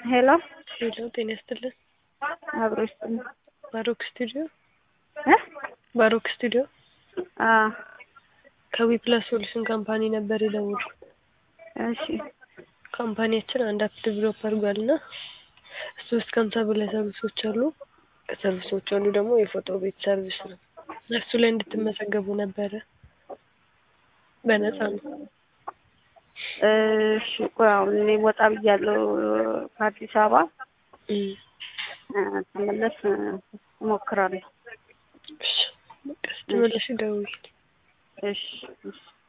ሄሎ ሄሎ ጤና ይስጥልን። አብሮ ይስጥልኝ። ባሮክ ስቱዲዮ እ ባሮክ ስቱዲዮ አ ከዊ ፕላስ ሶሉሽን ካምፓኒ ነበር የደወልኩት። እሺ ካምፓኒያችን አንድ አፕ ዴቨሎፕ አድርጓል እና ሶስት ከሀምሳ በላይ ሰርቪሶች አሉ። ከሰርቪሶቹ አንዱ ደግሞ የፎቶ ቤት ሰርቪስ ነው። እሱ ላይ እንድትመዘገቡ ነበረ። በነፃ ነው። እሺ ቆይ አሁን እኔ ወጣ ብያለሁ ከአዲስ አበባ እም፣ እ ስመለስ እ እሞክራለሁ። እሺ በቃ ስትመለሺ ደውዪ። እሺ እሺ